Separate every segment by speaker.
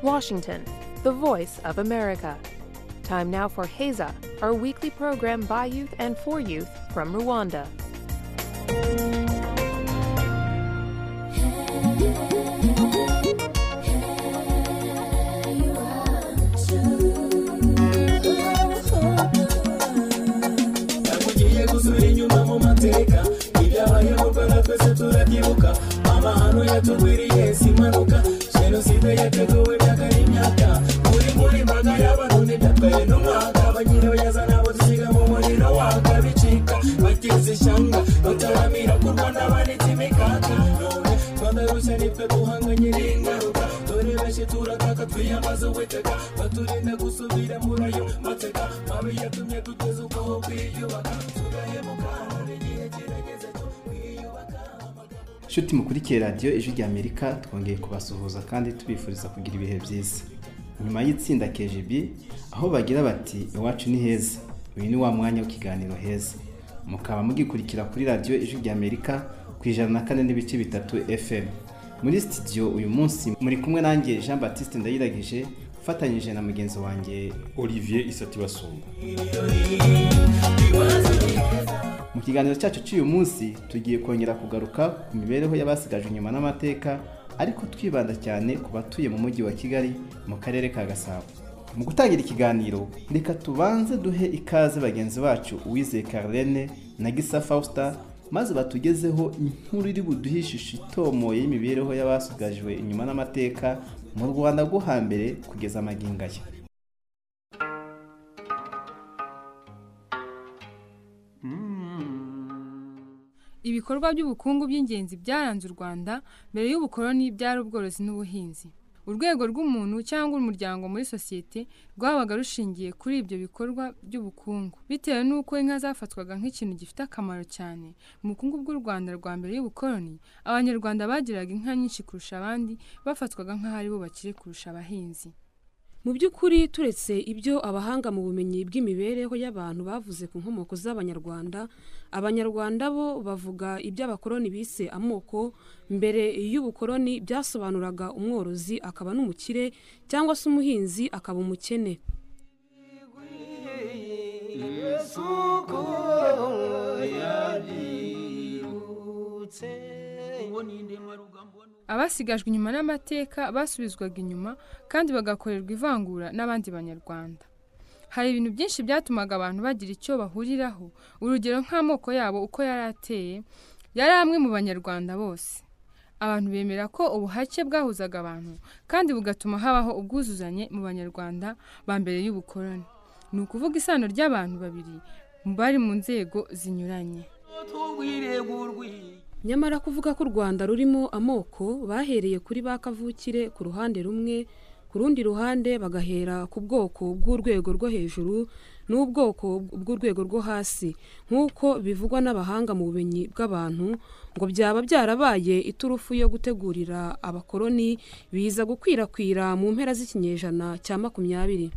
Speaker 1: Washington, the voice of America. Time now for Heza, our weekly program by youth and for youth from Rwanda.
Speaker 2: tugiye gusubira inyuma mu mateka ibyabaye mu rwanda twese turabyibuka amahano yatugwiriye si impanuka jenoside yateguwe byakara imyaka muri muri mbaga y'abantu ntibyatwaye n'umwaka abanyira bayaza nabo dusiga mu muriro waka bicika bagize ishyanga bataramira ku rwanda banitse imikaka none rwanda rushya nitwe duhanganye n'ingaruka dore benshi turakaka twiyamaze uwiteka baturinda gusubira muri ayo mateka mabi yatumye duteze ubwoba kwiyubaka tugahemuka none igihe kirageze cyo kwiyubaka
Speaker 3: nshuti mukurikiye radiyo ijwi ry'amerika twongeye kubasuhuza kandi tubifuriza kugira ibihe byiza nyuma y'itsinda kgb aho bagira bati iwacu ni heza uyu ni wa mwanya w'ikiganiro heza mukaba mugikurikira kuri radiyo ijwi ry'amerika ku ijana na kane n'ibice bitatu fm muri sitidiyo uyu munsi muri kumwe nanjye jean batiste ndayiragije ufatanyije na mugenzi wanjye
Speaker 4: olivier isatibasumba
Speaker 3: mu kiganiro cyacu cy'uyu munsi tugiye kongera kugaruka ku mibereho y'abasigajwe inyuma n'amateka ariko twibanda cyane ku batuye mu mujyi wa kigali mu karere ka gasabo mu gutangira ikiganiro reka tubanze duhe ikaze bagenzi bacu uwizeye carlene na gisa fausta maze batugezeho inkuru iri buduhe ishusho itomoye y'imibereho y'abasigajwe inyuma n'amateka mu rwanda rwo hambere kugeza amagingo aya
Speaker 5: ibikorwa by'ubukungu by'ingenzi byaranze u rwanda mbere y'ubukoroni byari ubworozi n'ubuhinzi urwego rw'umuntu cyangwa umuryango muri sosiyete rwabaga rushingiye kuri ibyo bikorwa by'ubukungu bitewe n'uko inka zafatwaga nk'ikintu gifite akamaro cyane mu bukungu bw'u rwanda rwa mbere y'ubukoroni abanyarwanda bagiraga inka nyinshi kurusha abandi bafatwaga nk'aho ari bo bakire kurusha abahinzi
Speaker 6: Mu by'ukuri turetse ibyo abahanga mu bumenyi bw'imibereho y'abantu bavuze ku nkomoko z'Abanyarwanda, Abanyarwanda bo bavuga iby'abakoloni bise amoko, mbere y'ubukoloni byasobanuraga umworozi akaba n'umukire cyangwa se umuhinzi akaba umukene.
Speaker 5: abasigajwe inyuma n'amateka basubizwaga inyuma kandi bagakorerwa ivangura n'abandi banyarwanda hari ibintu byinshi byatumaga abantu bagira icyo bahuriraho urugero nk'amoko yabo uko yari ateye yari amwe mu banyarwanda bose abantu bemera ko ubuhake bwahuzaga abantu kandi bugatuma habaho ubwuzuzanye mu banyarwanda ba mbere y'ubukoroni ni ukuvuga isano ry'abantu babiri bari mu nzego zinyuranye
Speaker 6: Nyamara kuvuga ko u Rwanda rurimo amoko bahereye kuri ba kavukire ku ruhande rumwe, ku rundi ruhande bagahera ku bwoko bw'urwego rwo hejuru n'ubwoko bw'urwego rwo hasi nk'uko bivugwa n'abahanga mu bumenyi bw'abantu ngo byaba byarabaye iturufu yo gutegurira abakoloni biza gukwirakwira mu mpera z'ikinyejana cya makumyabiri.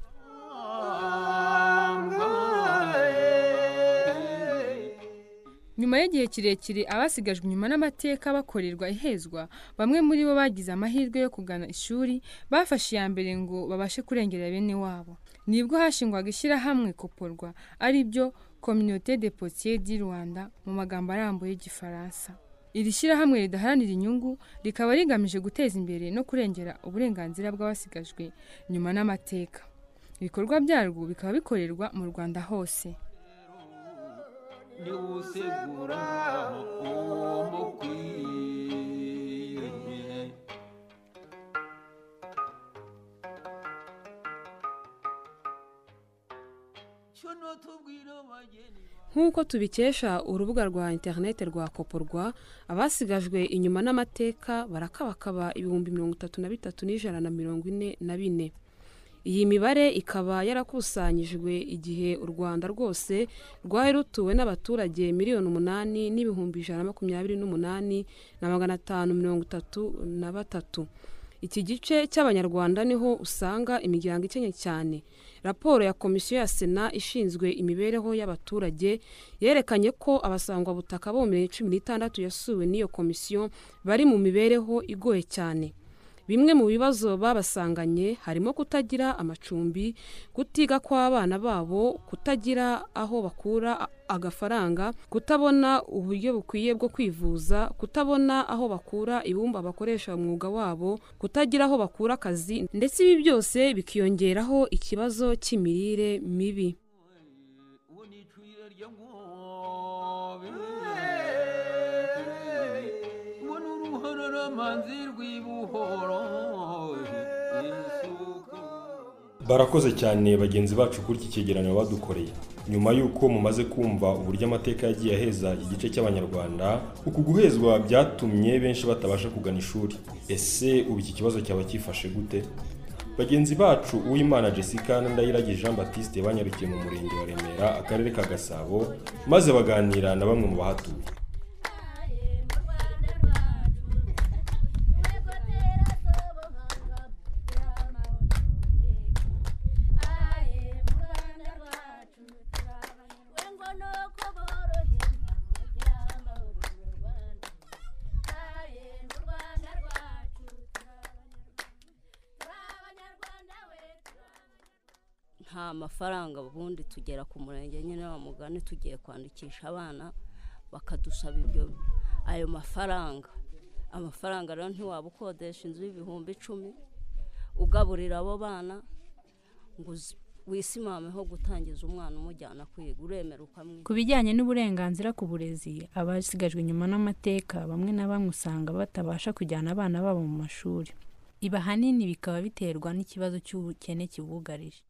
Speaker 5: nyuma y'igihe kirekire abasigajwe inyuma n'amateka bakorerwa ihezwa bamwe muri bo bagize amahirwe yo kugana ishuri bafashe iya mbere ngo babashe kurengera bene wabo nibwo hashingwaga ishyirahamwe koporwa ari byo communauté de potier di rwanda mu magambo arambuye y'igifaransa iri shyirahamwe ridaharanira inyungu rikaba rigamije guteza imbere no kurengera uburenganzira bw'abasigajwe nyuma n'amateka ibikorwa byarwo bikaba bikorerwa mu rwanda hose
Speaker 6: nk'uko tubikesha urubuga rwa interinete rwa koporwa abasigajwe inyuma n'amateka barakabakaba ibihumbi mirongo itatu na bitatu n'ijana na mirongo ine na bine iyi mibare ikaba yarakusanyijwe igihe u rwanda rwose rwari rutuwe n'abaturage miliyoni umunani n'ibihumbi ijana na makumyabiri n'umunani na magana atanu mirongo itatu na batatu iki gice cy'abanyarwanda niho usanga imiryango ikennye cyane raporo ya komisiyo ya sena ishinzwe imibereho y'abaturage yerekanye ko abasangwabutaka bo mu mirenge cumi n'itandatu yasuwe n'iyo komisiyo bari mu mibereho igoye cyane bimwe mu bibazo babasanganye harimo kutagira amacumbi kutiga kw'abana babo kutagira aho bakura a- agafaranga kutabona uburyo bukwiye bwo kwivuza kutabona aho bakura ibumba bakoresha umwuga wabo kutagira aho bakura akazi ndetse ibi byose bikiyongeraho ikibazo cy'imirire mibi
Speaker 7: ubona uruhara n'amanzi rw'ibuhoro isuka
Speaker 4: barakoze cyane bagenzi bacu kuri iki cyegeranyo badukoreye nyuma y'uko mumaze kumva uburyo amateka yagiye aheza igice cy'abanyarwanda uku guhezwa byatumye benshi batabasha kugana ishuri ese ubu iki kibazo cyaba cyifashe gute bagenzi bacu uwimana jessica na ndayiragije jean baptiste banyarukiye mu murenge wa remera akarere ka gasabo maze baganira na bamwe mu bahatuye
Speaker 8: nta mafaranga ubundi tugera ku murenge nyine wa mugani tugiye kwandikisha abana bakadusaba ibyo ayo mafaranga amafaranga rero ntiwaba ukodesha inzu y'ibihumbi icumi ugaburira abo bana ngo uzi- wisimameho gutangiza umwana umujyana kwiga uremera ukamwiga
Speaker 9: ku bijyanye n'uburenganzira ku burezi abasigajwe inyuma n'amateka bamwe na bamwe usanga batabasha kujyana abana babo mu mashuri ibi ahanini bikaba biterwa n'ikibazo cy'ubukene kibugarije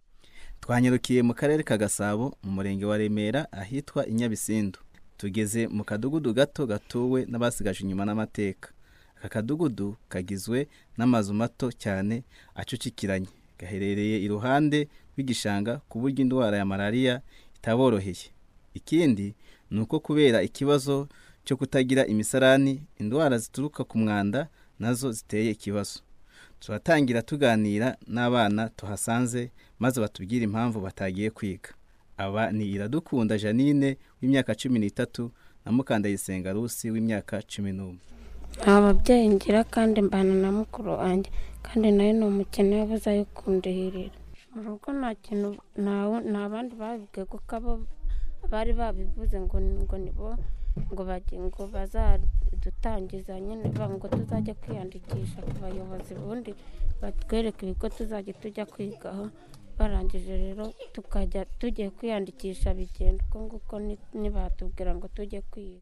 Speaker 3: twanyarukiye mu karere ka gasabo mu murenge wa remera ahitwa i nyabisindu tugeze mu kadugudu gato gatuwe n'abasigaje inyuma n'amateka aka kadugudu kagizwe n'amazu mato cyane acucikiranye gaherereye iruhande rw'igishanga ku buryo indwara ya malariya itaboroheye ikindi ni uko kubera ikibazo cyo kutagira imisarani indwara zituruka ku mwanda nazo ziteye ikibazo turatangira tuganira n'abana tuhasanze maze batubwire impamvu batagiye kwiga aba ni iradukunda janine w'imyaka cumi n'itatu na mukandayisenga rusi w'imyaka cumi n'umwe
Speaker 10: nta babyeyi ngira kandi mbana na mukuru wanjye kandi nawe ni umukene yabuze ayo kundihirira mu rugo nta kintu ntawe- nta bandi babivuge kuko abo bari babivuze ngo ngo nibo ngo bage- ngo bazadutangiza nyine ba- ngo tuzajye kwiyandikisha ku bayobozi ubundi batwereke ibigo tuzajya tujya kwigaho barangije rero tukajya tugiye kwiyandikisha bigenda uko nguko ni- nibatubwira ngo tujye kwiga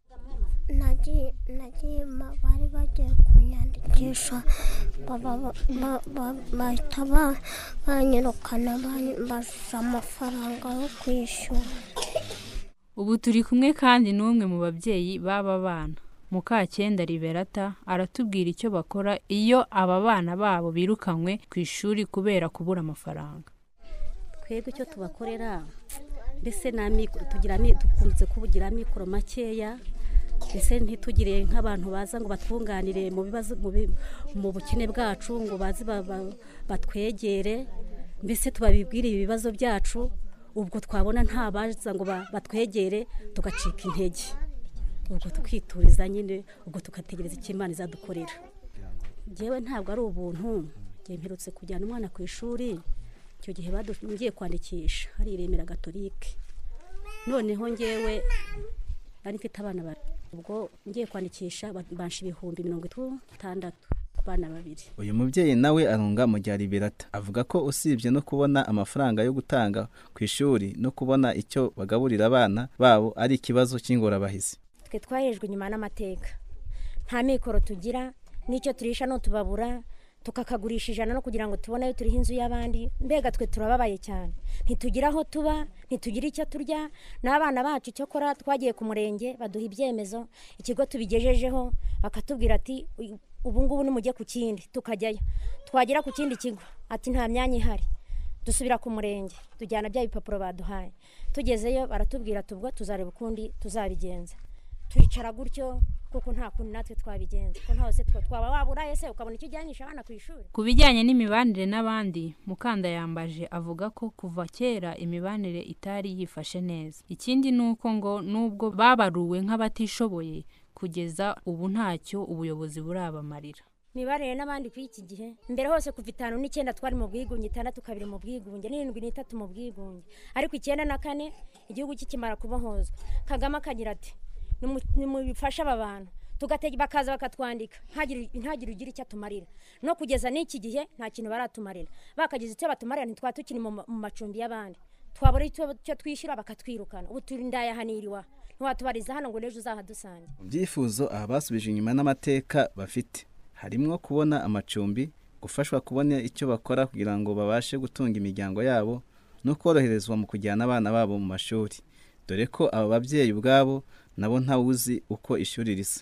Speaker 11: nagiye nagiye ma- bari bagiye kunyandikisha baba- ba- ba- ba- bahita ba- banyirukana bambaza amafaranga yo kwishyura
Speaker 9: ubu turi kumwe kandi n'umwe mu babyeyi b'aba bana mukacyenda liberata aratubwira icyo bakora iyo aba bana babo birukanywe ku ishuri kubera kubura amafaranga
Speaker 12: twebwe icyo tubakorera mbese ni amikoro tugira ami- dukunze kugira amikoro makeya mbese ntitugire nk'abantu baza ngo batwunganire mu bibazo mu bi- mu bukene bwacu ngo baze ba- ba- batwegere mbese tubabibwire ibibazo byacu ubwo twabona nta baza ngo ba- batwegere tugacika intege ubwo tukituriza nyine ubwo tugategereza icyo imana izadukorera ngewe ntabwo ari ubuntu ngewe mperutse kujyana umwana ku ishuri icyo gihe badu- ngiye kwandikisha hari iremera gatolike noneho ngewe bari mfite abana babiri ubwo ngiye kwandikisha ba- bansha ibihumbi mirongo itandatu ku bana babiri
Speaker 3: uyu mubyeyi nawe arunga mu bya liberata avuga ko usibye no kubona amafaranga yo gutanga ku ishuri no kubona icyo bagaburira abana babo ari ikibazo cy'ingorabahizi
Speaker 13: twe twahejwe inyuma n'amateka nta mikoro tugira n'icyo turisha n'utubabura tukakagurisha ijana no kugira ngo tubone ayo turiha inzu y'abandi mbega twe turababaye cyane ntitugira aho tuba ntitugira icyo turya n'abana bacu cyokora twagiye ku murenge baduha ibyemezo ikigo tubigejejeho bakatubwira ati "Uyu- ubu ngubu nimujye ku kindi tukajyayo twagera ku kindi kigo ati nta myanya ihari dusubira ku murenge tujyana bya bipapuro baduhaye tugezeyo baratubwira ati ubwo tuzareba ukundi tuzabigenza twicara gutyo kuko nta kundi natwe twabigenza ko nta wese twa- twaba wabura ese ukabona icyo ujyanisha abana ku ishuri
Speaker 9: ku bijyanye n'imibanire n'abandi mukanda yambaje avuga ko kuva kera imibanire itari yifashe neza ikindi ni uko ngo nubwo babaruwe nk'abatishoboye kugeza ubu ntacyo ubuyobozi burabamarira
Speaker 13: mibanire n'abandi ku iki gihe mbere hose kuva itanu n'icyenda twari mu bwigunge itandatu kabiri mu bwigunge n'irindwi n'itatu mu bwigunge ariko icyenda na kane igihugu kikimara kubohozwa kagame akagira ati "Nimu- nimufashe aba bantu tugatega bakaza bakatwandika ntagire ntagire ugira icyo atumarira no kugeza n'iki gihe nta kintu baratumarira bakagize icyo batumarira ntitwaba tukiri mu ma- mu macumbi y'abandi twabura icyo twishyura bakatwirukana ubu turi ndayahanirwa ntiwatubariza hano ngo n'ejo uzahadusange
Speaker 3: byifuzo aba basubije inyuma n'amateka bafite harimo kubona amacumbi gufashwa kubona icyo bakora kugira ngo babashe gutunga imiryango yabo no koroherezwa mu kujyana abana babo mu mashuri dore ko aba babyeyi ubwabo nabo ntawuzi uko ishuri risa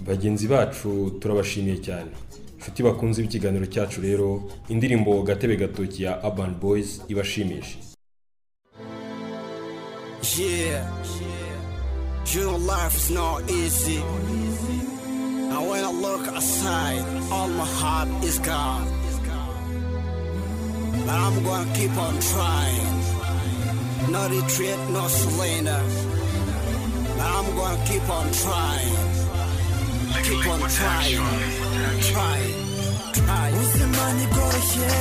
Speaker 4: bagenzi bacu turabashimiye cyane inshuti bakunze ikiganiro cyacu rero indirimbo gatebe gatoki ya urban boys ibashimishe
Speaker 14: Yeah. Your life is not easy. And when I look aside, all my heart is gone. But I'm gonna keep on trying. No retreat, no surrender. But I'm gonna keep on trying. Keep on trying. Try. Try.
Speaker 15: ubuzima ntibworoshye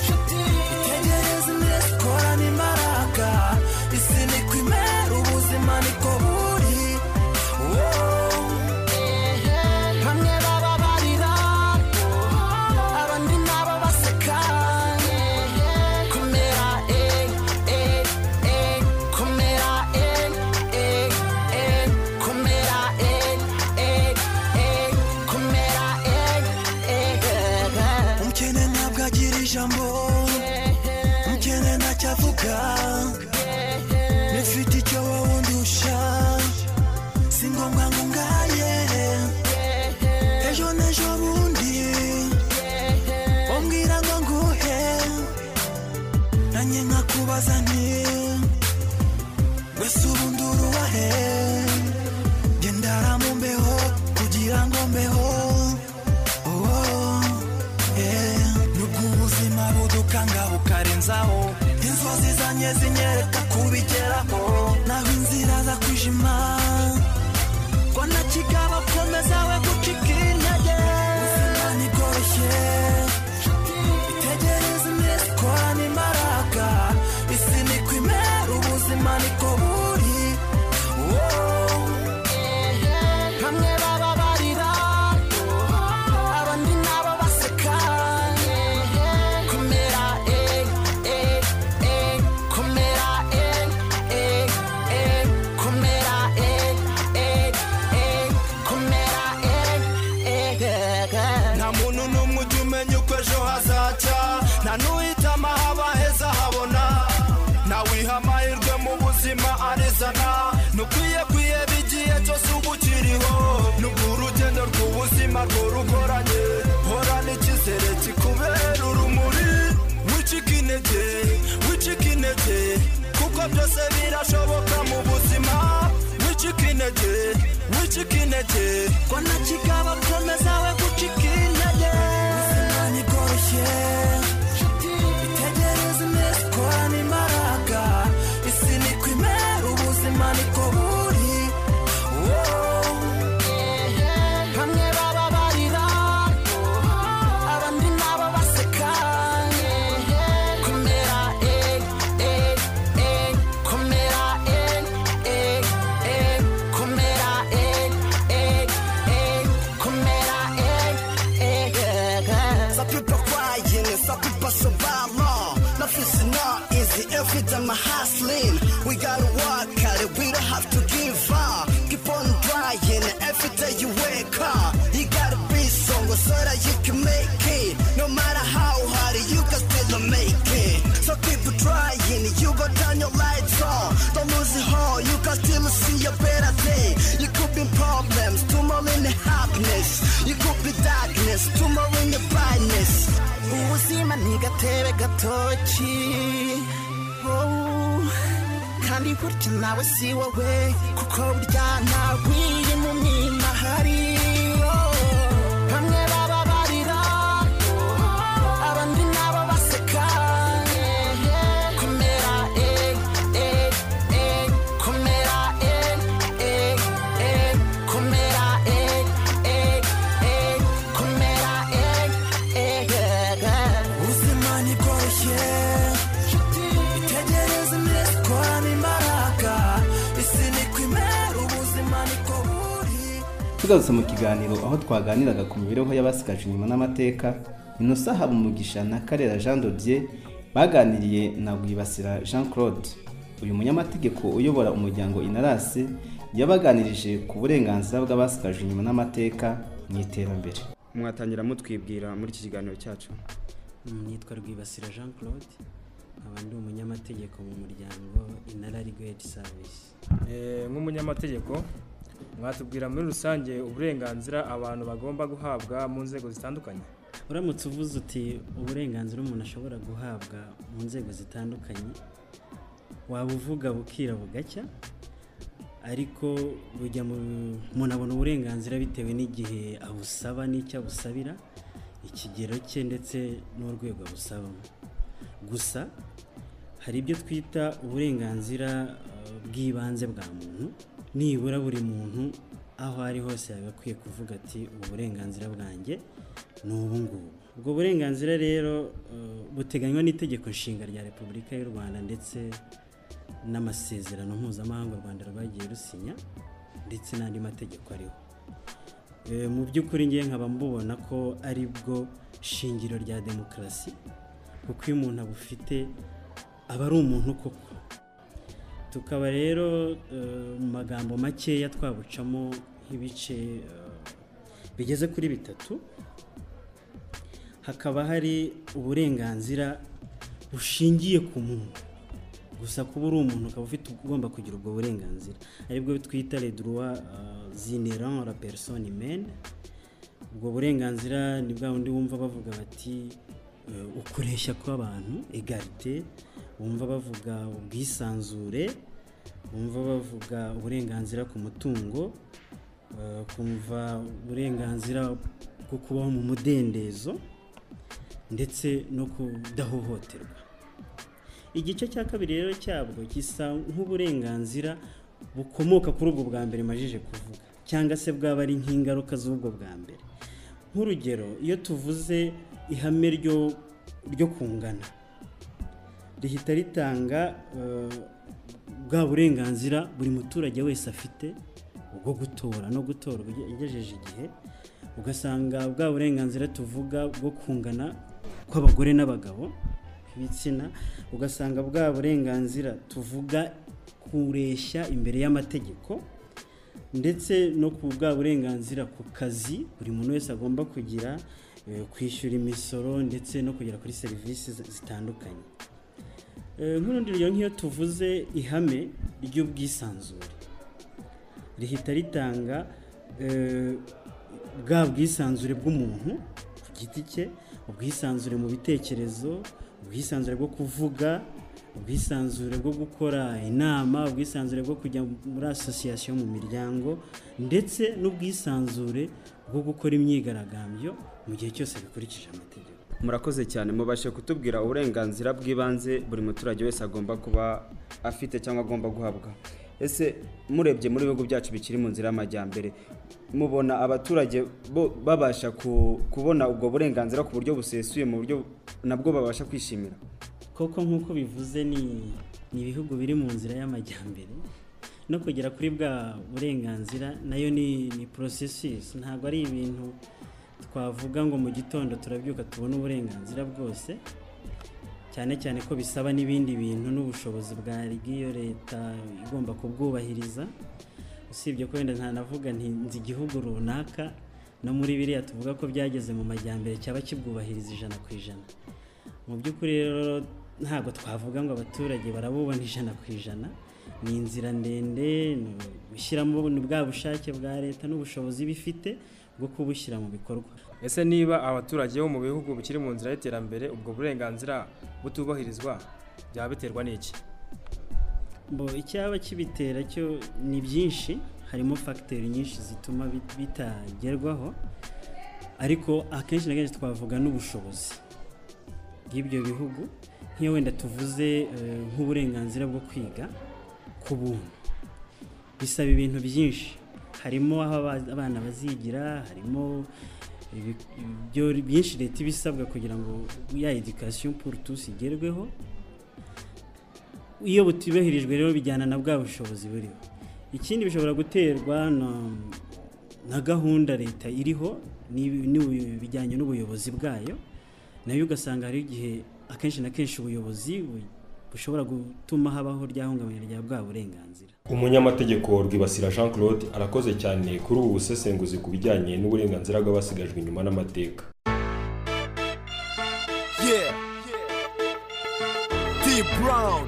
Speaker 15: itegereze imbere dukorane imbaraga isi ni ko imera ubuzima niko buri Woah. bamwe baba barira abandi nabo baseka kumera eh, eh, eh, kumera eh, eh, eh, kumera eh, eh, eh, kumera eh, eh. umukene ntabwo agira ijambo umukene ntacyo avuga nifite icyo wowe undusha si ngombwa ngo ngaye ejo n'ejo bundi umbwira ngo nguhe nanjye nkakubaza nti wese ubundi urubahe gendara mu mbeho kugira ngo mbeho Oh, yeah. nubwo ubuzima budukanga bukarenzaho inzozi zanjye zinyereka kubigeraho naho inzira za kwijima ko nta kigaba komeza we gucika intege ubuzima ntibworoshye itegereze imbere dukorane imbaraga isi niko imera ubuzima niko buri Woah. bamwe baba barira abandi nabo baseka kumera eh, eh, eh, kumera eh, eh, eh, kumera eh, eh, eh, kumera eh, eh.
Speaker 16: nta muntu n'umwe ujya umenya uko ejo hazacya nta n'uhita amahaba heza habona ntawiha amahirwe mu buzima arizana ntukwiye kwiye bigiye cyose uba ukiriho nubwo urugendo rw'ubuzima rwo rugoranye horana icyizere kikubera urumuri wicika intege wicika intege kuko byose birashoboka mu buzima wicika intege wicika intege
Speaker 15: ko nta kigaba komeza we gucika intege ubuzima ntibworoshye itegereze imbere dukorane imbaraga isi niko imera ubuzima niko buri Woah. bamwe baba barira abandi nabo baseka kumera eh, eh, eh, kumera eh, eh, eh, kumera eh, eh, eh, kumera eh, eh.
Speaker 14: Some people crying and some people survive long. Life is not easy, every time I'm hustling. We gotta work at it, we don't have to give up. Keep on trying every day you wake up. You gotta be strong so that you can make it. No matter how hard you can still make it. So keep trying, you go down your lights on. Don't lose it all, you can still see a better day. You could be problems, tomorrow in the happiness. You could be darkness, tomorrow in the brightness.
Speaker 15: ubuzima ni gatebe gatoki Woah. kandi burya nawe si wowe kuko burya nawiye mu mwima hari Woah. bamwe baba barira abandi nabo baseka kumera eh, eh, eh, kumera eh, eh, eh, kumera eh, eh, eh, kumera
Speaker 3: tugarutse mu kiganiro aho twaganiraga ku mibereho y'abasigaje inyuma n'amateka inosa haba umugisha na karera jean dodier baganiriye na rwibasira jean claude uyu munyamategeko uyobora umuryango inarasi yabaganirije ku burenganzira bw'abasigaje inyuma n'amateka mu iterambere
Speaker 17: mwatangira mutwibwira muri iki kiganiro cyacu
Speaker 18: nitwa rwibasira jean claude nkaba ndi umunyamategeko mu muryango inara rigwedi savisi
Speaker 19: nk'umunyamategeko mwatubwira muri rusange uburenganzira abantu bagomba guhabwa mu nzego zitandukanye
Speaker 18: uramutse uvuze uti uburenganzira umuntu ashobora guhabwa mu nzego zitandukanye waba uvuga bukira bugacya ariko bujya mu umuntu abona uburenganzira bitewe n'igihe abusaba n'icyo abusabira ikigero cye ndetse n'urwego abusabamo gusa hari ibyo twita uburenganzira eh, bw'ibanze bwa muntu nibura buri muntu aho ari hose yaba akwiye kuvuga ati ubu burenganzira bwanjye ni ubu ngubu ubwo burenganzira rero eh, buteganywa n'itegeko nshinga rya repubulika y'u rwanda ndetse n'amasezerano mpuzamahanga u rwanda rwagiye rusinya ndetse n'andi mategeko ariho Eh, mu by'ukuri ngewe nkaba mbubona ko ari bwo shingiro rya demokarasi kuko iyo umuntu abufite aba ari umuntu koko tukaba rero eh, mu magambo makeya twabucamo nk'ibice eh, bigeze kuri bitatu hakaba hari uburenganzira bushingiye ku muntu gusa kuba uri umuntu ukaba ufite ugomba kugira ubwo burenganzira aribwo twita les droits euh, inhérents à la personne humaine ubwo burenganzira ni bwa bundi wumva bavuga bati eh, ukureshya kw'abantu egarite wumva bavuga ubwisanzure wumva bavuga uburenganzira ku mutungo eh, kumva uburenganzira bwo kubaho mu mudendezo ndetse no kudahohoterwa igice cya kabiri rero cyabwo gisa nk'uburenganzira bukomoka kuri ubwo bwa mbere majije kuvuga cyangwa se bwaba ari nk'ingaruka z'ubwo bwa mbere nk'urugero iyo tuvuze ihame ryo ryo kungana rihita ritanga eh, bwa burenganzira buri muturage wese afite bwo gutora no gutorwa ugejeje igihe ugasanga bwa burenganzira tuvuga bwo kungana kw'abagore n'abagabo b'ibitsina ugasanga bwa burenganzira tuvuga kureshya imbere y'amategeko ndetse no ku bwa burenganzira ku kazi buri muntu wese agomba kugira eh, kwishyura imisoro ndetse no kugera kuri serivisi zi- zitandukanye Eh, nk'urundi rugero nk'iyo tuvuze ihame ry'ubwisanzure rihita ritanga eh, bwa bwisanzure bw'umuntu ku giti cye ubwisanzure mu bitekerezo ubwisanzure bwo kuvuga ubwisanzure bwo gukora inama ubwisanzure bwo kujya muri asosiyasiyo mu miryango ndetse n'ubwisanzure bwo gukora imyigaragambyo mu gihe cyose bikurikije amategeko
Speaker 17: murakoze cyane mubashe kutubwira uburenganzira bw'ibanze buri muturage wese agomba kuba afite cyangwa agomba guhabwa ese murebye muri bihugu byacu bikiri mu nzira y'amajyambere mubona abaturage bo- babasha ku- kubona ubwo burenganzira ku buryo busesuye mu buryo nabwo babasha kwishimira
Speaker 18: koko nk'uko bivuze ni ni ibihugu biri mu nzira y'amajyambere no kugera kuri bwa burenganzira nayo ni ni porosesisi ntabwo ari ibintu twavuga ngo mu gitondo turabyuka tubone uburenganzira bwose cyane cyane ko bisaba n'ibindi bintu n'ubushobozi bwa bw'iyo leta igomba kubwubahiriza usibye ko wenda ntanavuga nti nzi igihugu runaka no muri biriya tuvuga ko byageze mu majyambere cyaba kibwubahiriza ijana ku ijana mu by'ukuri rero ntabwo twavuga ngo abaturage barabubona ijana ku ijana ni inzira ndende ni gushyiramo ni bwa bushake bwa leta n'ubushobozi iba ifite bwo kubushyira mu bikorwa
Speaker 19: ese niba abaturage bo mu bihugu bikiri mu nzira y'iterambere ubwo burenganzira butubahirizwa byaba biterwa n'iki
Speaker 18: bo icyaba kibitera cyo ni byinshi harimo fagiteri nyinshi zituma bit- bitagerwaho ariko akenshi na kenshi twavuga n'ubushobozi bw'ibyo bihugu nk'iyo wenda tuvuze eh, nk'uburenganzira bwo kwiga ku buntu bisaba ibintu byinshi harimo aho aba- abana bazigira harimo ibi- ibyo byinshi leta iba isabwa kugira ngo ya edikasiyo puru tusi igerweho iyo butubahirijwe rero bijyana na bwa bushobozi buriho ikindi bishobora guterwa na- na gahunda leta iriho n'ibi- n'ibi- bijyanye n'ubuyobozi bwayo nayo ugasanga hari igihe akenshi na kenshi ubuyobozi bu- bushobora gutuma habaho ryahungabanya rya bwa burenganzira
Speaker 4: umunyamategeko rwibasira jean claude arakoze cyane kuri ubu busesenguzi ku bijyanye n'uburenganzira bw'abasigajwe inyuma n'amateka
Speaker 16: Yeah. D Brown.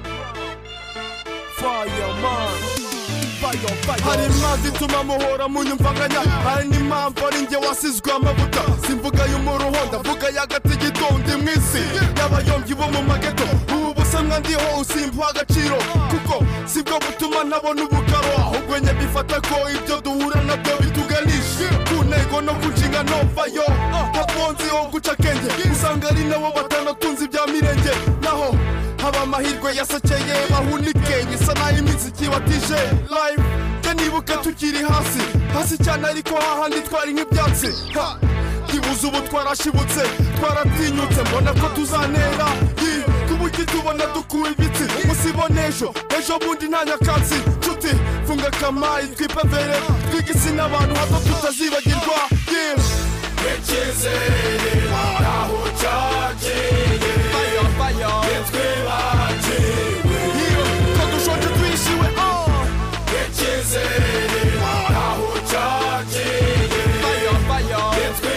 Speaker 16: Fireman. hari impamvu ituma muhora munyumvanganya hari n'impamvu ari njye wasizwe amavuta simvuga y'umuruho ndavuga y'agati gitondi mu isi y'abayombi bo mu mageto ubu busamwa ndiho usimpa agaciro kuko sibwo butuma nabona ubugabo ahubwo njye bifata ko ibyo duhura nabyo bituganisha ku ntego no ku nshingano vayo hakunze ho guca akenge usanga ari nabo batanakunze ibya mirenge naho haba amahirwe yasekeye bahunike gisa naho imiziki watije live njye nibuka tukiri hasi hasi cyane ariko hahandi twari nk'ibyatsi ha ntibuze ubu twarashibutse twaratinyutse mbona ko tuzanera yi ku buryo tubona dukuye ibiti musibona ejo ejo bundi nta nyakatsi nshuti funga akamayi twipavere twigisi n'abantu hato tutazibagirwa yi Yechizere aho cyagiye Fire fire Yetwe bagiwe Ko dushonje twishiwe oh Yechizere aho cyagiye Fire fire Yetwe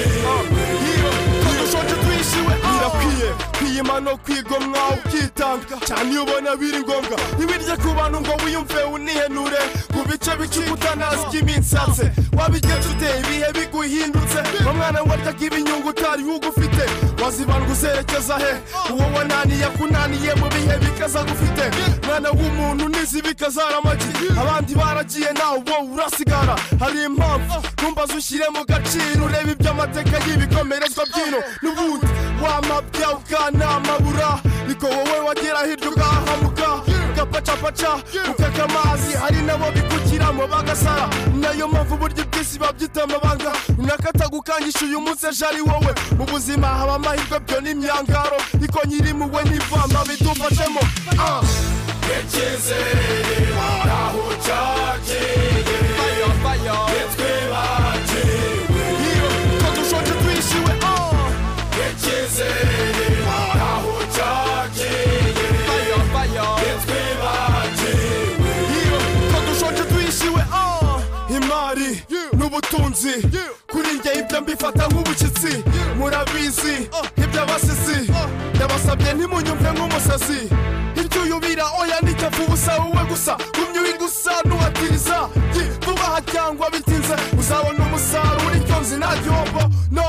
Speaker 16: bagiwe Ko dushonje twishiwe oh Birakwiye kwiyima no kwigomwa ukitanga cyane iyo ubona biri ngombwa ntibirye ku bantu ngo wiyumve unihenure ku bice bicikutanazi by'iminsi wabigenje ute ibihe biguhindutse wa mwana ngo aryaga ibinyungu utari ugufite wazibandwa uzerekeza he uwo wananiye akunaniye mu bihe bikaza gufite mwana w'umuntu nizi bikazara amagi abandi baragiye nawe wowe urasigara hari impamvu ntumbaze ushyire mu gaciro urebe iby'amateka y'ibikomerezwa by'ino n'ubundi wamabya ukanamabura niko wowe wagera hirya ugahamuka gapacapaca ukaka amazi hari nabo bikukiramo bagasara nayo mpamvu uburyo bw'isi babyita amabanga unakatagukangisha uyu munsi ejo ari wowe mu buzima haba amahirwe byo n'imyangaro iko nyirimuwe n'ivama bidufashemo Yechizere aho cyagiye Fire fire Yetwe bagiwe Ko dushonje twishiwe oh Yechizere aho cyagiye Fire fire Yetwe bagiwe Ko dushonje twishiwe oh imari n'ubutunzi kuri njye ibyo mbifata nk'ubushyitsi murabizi iby'abasizi ndabasabye ntimunyumve nk'umusazi icyo uyubira oya n'icyafu ubusa wowe gusa gumya uwigusa n'uhatiriza vuba aha cyangwa bitinze uzabona umusaruro icyo nzi nta gihombo no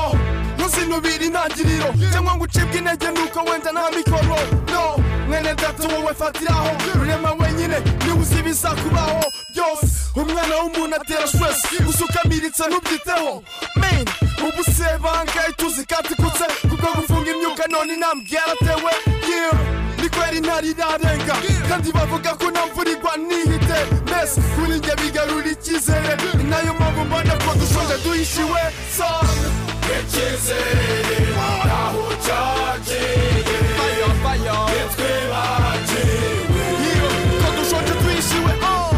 Speaker 16: ntuzinubire intangiriro cyangwa ngo ucibwe intege nuko wenda nta mikoro no mwene data wowe fatiraho rurema wenyine niwe uzi ibizakubaho byose umwana w'umuntu atera stress usukamiritse ntubyiteho men ubu se bangaye tuzi katikutse kubwo gufunga imyuka none intambwe yaratewe yeah ni kweri intare irarenga kandi bavuga ko nta mvura igwa nihite mbese kuri njye bigarura icyizere ni nayo mpamvu mbona ko dushonje duhishiwe sa icyizere aho cyagiye fire fire nitwe bagiwe ko dushonje duhishiwe oh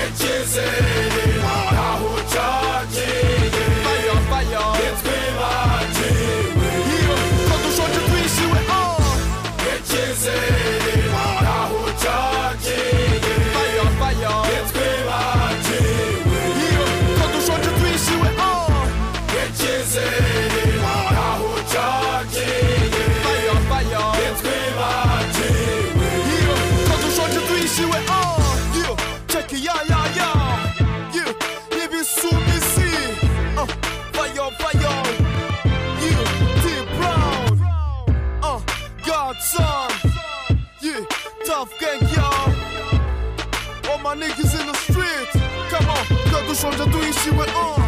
Speaker 16: icyizere aho cyagiye fire fire nitwe bagiwe ko dushonje duhishiwe oh icyizere aho cyagiye fire fire nitwe bagiwe ko dushonje twishiwe oh icyizere aho cyagiye fire fire nitwe bagiwe ko dushonje twishiwe oh yo check it ya ya ya yo ibisumisi oh fire fire yo T Brown uh, Godson, yeah, tough gang, y'all. All my niggas in the street, come on, que du change de tout ici, ouais, oh.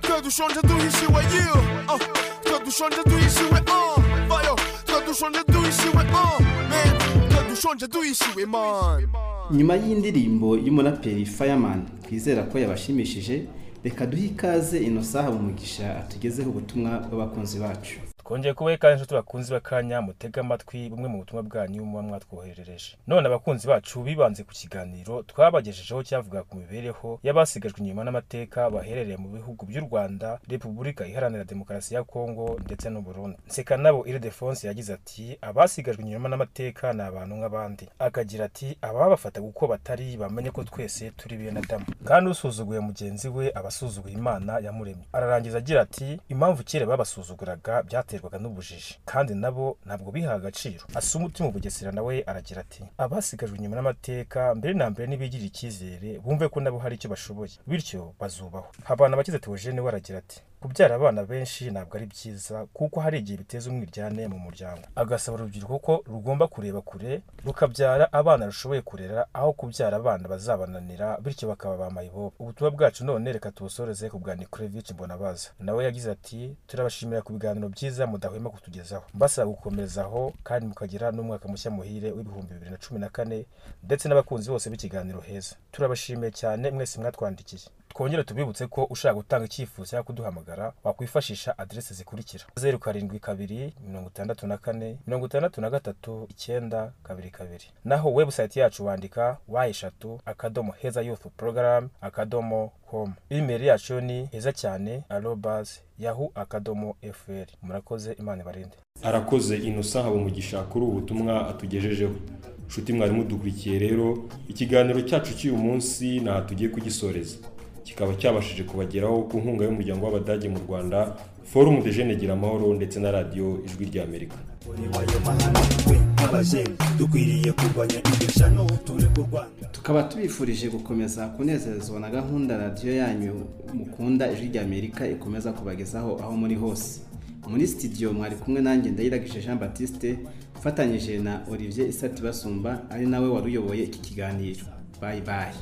Speaker 16: Que du change de tout ici, ouais, yeah, oh. Que du change de tout ici, ouais, oh. Fire, que du change de tout ici, ouais, oh. Man, que du change de tout ici, ouais, man.
Speaker 3: nyuma y'indirimbo y'umuraperi fireman twizera ko yabashimishije reka duhe ikaze ino saha mu mugisha atugezeho ubutumwa bw'abakunzi bacu
Speaker 19: twongeye kuba inshuti bakunzi b'akanya mutege amatwi bumwe mu butumwa bwanyu muba mwatwoherereje none abakunzi bacu bibanze ku kiganiro twabagejejeho cyavuga ku mibereho y'abasigajwe inyuma n'amateka baherereye mu bihugu by'u rwanda repubulika iharanira demokarasi ya kongo ndetse n'u burundi nseka nabo iridefonse yagize ati abasigajwe inyuma n'amateka ni abantu nk'abandi akagira ati ababafataga uko batari bamenye ko twese turi bene adamu kandi usuzuguye mugenzi we aba asuzuguye imana yamuremye ararangiza agira ati impamvu kera babasuzuguraga byaterwaga n'ubujiji kandi nabo ntabwo bihaga agaciro asuma umutima ubugesera nawe aragira ati abasigajwe inyuma n'amateka mbere na mbere ntibigirire icyizere bumve ko nabo hari icyo bashoboye bityo bazubahwa habana abakize teogene we aragira ati kubyara abana benshi ntabwo ari byiza kuko hari igihe biteza umwiryane mu muryango agasaba urubyiruko ko rugomba kureba kure rukabyara abana rushoboye kurera aho kubyara abana bazabananira bityo bakaba ba mayibobo ubutumwa bwacu none reka tubusoreze ku bwa nikurevich mbonabaza nawe yagize ati turabashimira ku biganiro byiza mudahwema kutugezaho mbasaba gukomezaho kandi mukagira n'umwaka mushya muhire w'ibihumbi bibiri na cumi na kane ndetse n'abakunzi bose b'ikiganiro heza turabashimiye cyane mwese mwatwandikiye twongere tubibutse ko ushaka gutanga icyifuzo cyangwa kuduhamagara wakwifashisha aderesi zikurikira zeru karindwi kabiri mirongo itandatu na kane mirongo itandatu na gatatu icyenda kabiri kabiri naho webusayiti yacu wandika wa eshatu akadomo heza yufu porogaramu akadomo komu imeri yacu ni heza cyane arobazi yahu akadomo efuperi murakoze imana ibarinde
Speaker 4: arakoze inosa habumugisha kuri ubu butumwa atugejejeho nshuti mwari mudukurikiye rero ikiganiro cyacu cy'uyu munsi ntaho tugiye kugisoreza kikaba cyabashije kubageraho ku nkunga y'umuryango w'abadage mu rwanda forumu de jene gira amahoro ndetse na radiyo ijwi ry'amerika
Speaker 16: dukwiriye kurwanya ibyishano turi kurwanya
Speaker 3: tukaba tubifurije gukomeza kunezerezwa na gahunda radiyo yanyu mukunda ijwi ry'amerika ikomeza kubagezaho aho muri hose muri sitidiyo mwari kumwe nanjye ndayiragije jean batiste ufatanyije na olivier isati basumba ari nawe wari uyoboye iki kiganiro bayi bayi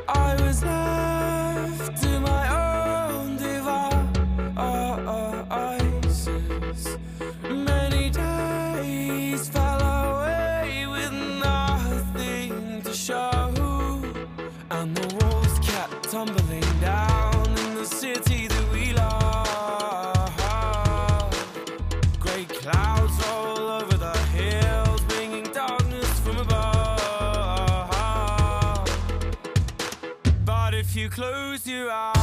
Speaker 20: I was left to my own devices. Many days fell away with nothing to show, and the walls kept tumbling down in the city that we love. Great clouds roll over the hills, bringing darkness from above. But if you close your eyes,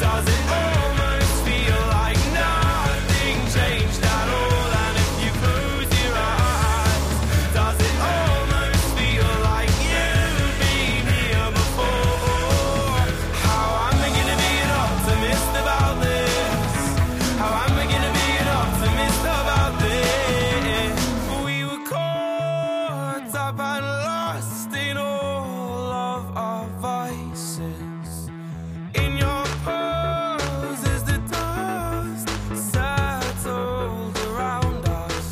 Speaker 20: does it almost feel like nothing changed at all? And if you close your eyes, does it almost feel like you've been here before? How am I gonna be an optimist about this? How am I gonna be an optimist about this? We were caught up and lost in all of our vices. In your pose as the dust settled around us,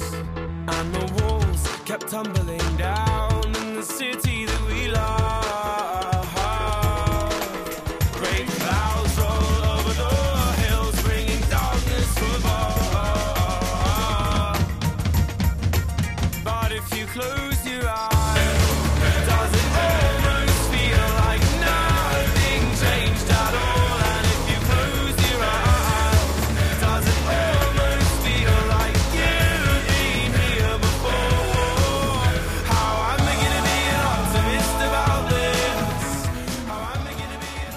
Speaker 20: and the walls kept tumbling down in the city that we love. Great clouds roll over the hills, bringing darkness from above. But if you close your eyes, does it almost feel like nothing changed at all? And if you close your eyes, does it almost feel like you've been here before? How am I gonna be an optimist about this? How am I gonna be an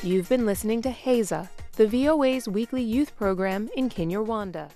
Speaker 1: You've been listening to HAZA, the VOA's weekly youth program in Kinyarwanda.